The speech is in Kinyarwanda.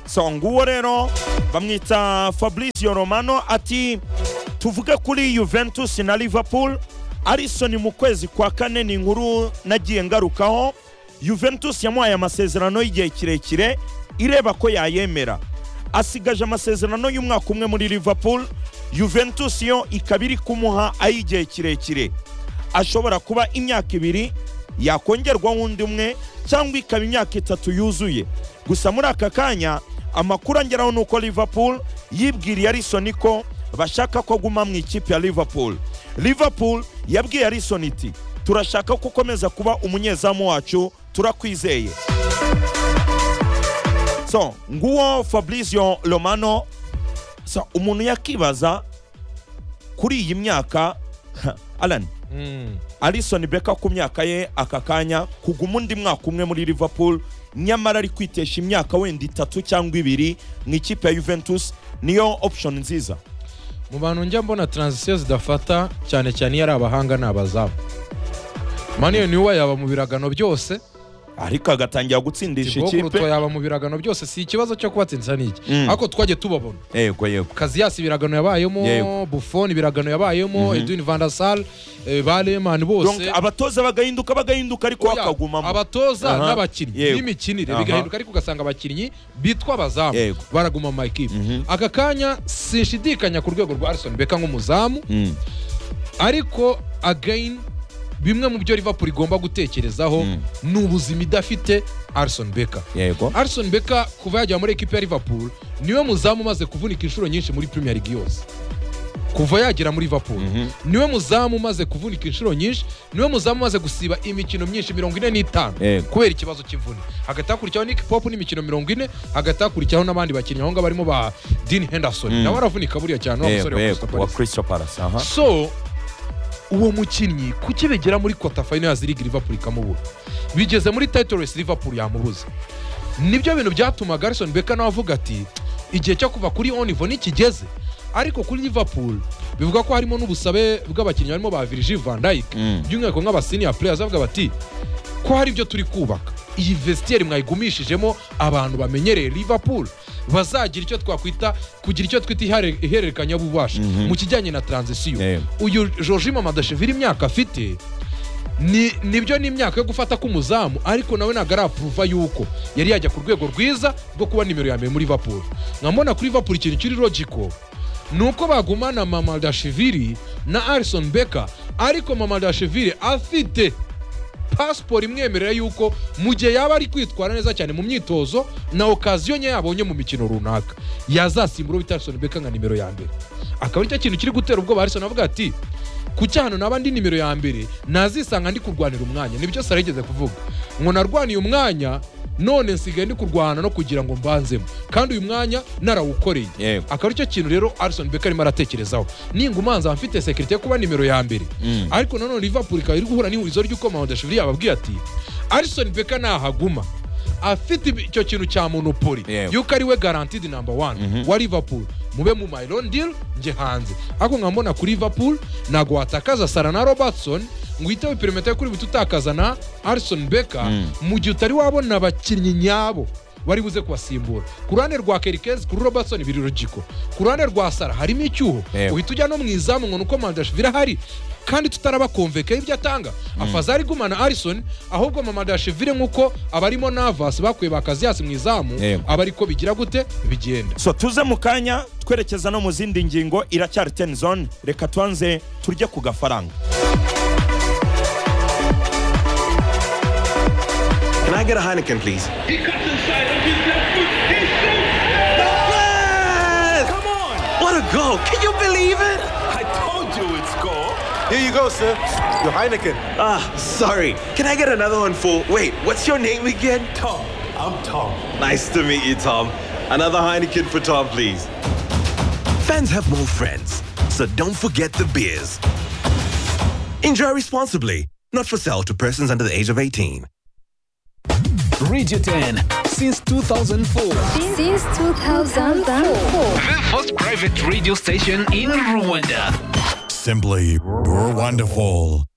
songa uwo rero bamwita fabrizio romano ati tuvuge kuri juventus na liverpool arisoni mu kwezi kwa kane ni inkuru nagiye ngarukaho juventus yamuhaye amasezerano y'igihe kirekire ireba ko yayemera asigaje amasezerano y'umwaka umwe muri liverpool juventus yo ikaba iri kumuha ay'igihe kirekire ashobora kuba imyaka ibiri yakongerwaho undi umwe cyangwa ikaba imyaka itatu yuzuye gusa muri aka kanya amakuru angeraho ni uko liverpool yibwiriye arisoni ko bashaka ko aguma mu ikipe ya liverpool liverpool yabwiye arisoni iti turashaka ko ukomeza kuba umunyezamu wacu turakwizeye so nguwo fabrizio romano so umuntu yakibaza kuri iyi myaka alani Alisson Becker ku myaka ye aka kanya kuguma undi mwaka umwe muri Liverpool nyamara ari kwitesha imyaka wenda itatu cyangwa ibiri mu ikipe ya Juventus niyo option nziza mu bantu njya mbona taranzisiyo zidafata cyane cyane iyo ari abahanga ni abazamu maniyo niwe yaba mu biragano byose ariko agatangira gutsindisha ikipe ikipe yaba mu biragano byose si ikibazo cyo kubatsindisa ni iki Mm. ariko twajye tubabona yego yego kaziyasi ibiragano yabayemo Yego. bufoni ibiragano yabayemo edwin van der sar eh, ba lemani Donc, bose abatoza bagahinduka bagahinduka ariko Oya, bakagumamo abatoza Aha. n'abakinnyi Yego. n'imikinire Aha. bigahinduka ariko ugasanga abakinnyi bitwa abazamu Yego. baraguma mu makipe Mhm. aka kanya sinshidikanya ku rwego rwa arison beka nk'umuzamu Mm, ariko again bimwe mu byo liverpool igomba gutekerezaho Mm. ni ubuzima idafite arison beka yego arison beka kuva yagera muri ekipa ya liverpool niwe muzamu umaze kuvunika inshuro nyinshi muri premier league yose kuva yagera muri liverpool Mhm. niwe muzamu umaze kuvunika inshuro nyinshi niwe muzamu umaze gusiba imikino myinshi mirongo ine n'itanu Yego. kubera ikibazo cy'imvune hagati hakurikiyeho nick pop n'imikino mirongo ine hagati hakurikiyeho n'abandi bakinnyi aho ngaho barimo ba dean henderson Mm. nawe aravunika buriya cyane wa musore yego yego wa Crystal wa Palace. Crystal Palace aha so uwo mukinnyi kuki bigera muri kota fayino ya zirigi liverpool ikamubura bigeze muri title race liverpool yamubuze nibyo bintu byatuma garison beka nawe avuga ati igihe cyo kuva kuri onivo nikigeze ariko kuri liverpool bivuga ko harimo n'ubusabe bw'abakinnyi barimo ba virgil van dijk Mm. by'umwihariko nk'abasiniya players bavuga bati ko hari ibyo turi kubaka iyi vestiaire mwayigumishijemo abantu bamenyereye liverpool bazagira icyo twakwita kugira icyo twita ihare- ihererekanya bubasha Mhm. mu kijyanye na transisiyo Yego. uyu jorji mamadashevili imyaka afite ni nibyo ni imyaka yo gufata k'umuzamu ariko nawe ntabwo arapuruva yuko yari yajya ku rwego rwiza rwo kuba nimero ya mbere muri liverpool nkambona kuri liverpool ikintu kiri logiko ni uko bagumana mamadashevili na arison beka ariko mamadashevili afite pasiporo imwemerera yuko mu gihe yaba ari kwitwara neza cyane mu myitozo na okaziyo nke yabonye mu mikino runaka yazasimbura uwo bita Alisson Becker nka nimero ya mbere akaba ari cyo kintu kiri gutera ubwoba Alisson avuga ati ku cyano naba ndi nimero ya mbere nazisanga ndi kurwanira umwanya nibyo sara yigeze kuvuga ngo narwaniye umwanya none nsigaye ndi kurwana no kugira ngo mbanzemo kandi uyu mwanya narawukoreye Yego. akaba ari cyo kintu rero Alisson Becker arimo aratekerezaho ningumanza mfite sekirite yo kuba nimero ya mbere Mm. ariko nanone liverpool ikaba iri guhura n'ihurizo ry'uko mahodashevili yababwiye ati arison beka nahaguma afite ibi- icyo kintu cya monopoli Yego. yuko ari we garantidi namba wani wa liverpool mube mu myron deal njye hanze ariko nkambona kuri liverpool ntabwo watakaza sara na robertson ngo uhite perimeter yo kuri buti utakaza na arison beka mu gihe utari wabona abakinnyi nyabo bari buze kubasimbura ku ruhande rwa kerikezi kuri robertson biri rugiko ku ruhande rwa sara harimo icyuho Yego. uhita ujya no mu izamu ngo ni uko mandashevili ahari kandi tutarabakomvekaho ibyo atanga afaza ari gumana arison ahubwo mamadashevili nk'uko abarimo navasi bakuye bakaziyasi mu izamu Yego. aba ariko bigira gute bigenda so tuze mu kanya twerekeza no mu zindi ngingo iracyari ten zone reka tubanze turye ku gafaranga Can I get a Heineken, please? He cuts inside with his left foot. He shoots. Yes! Come on! What a goal! Can you believe it? I told you it's goal. Here you go, sir. Your Heineken. Ah, sorry. Can I get another one for? Wait, what's your name again? Tom, I'm Tom. Nice to meet you, Tom. Another Heineken for Tom, please. Fans have more friends, so don't forget the beers. Enjoy responsibly. Not for sale to persons under the age of 18. Radio 10 since 2004. Since 2004. The first private radio station in Rwanda. Simply wonderful.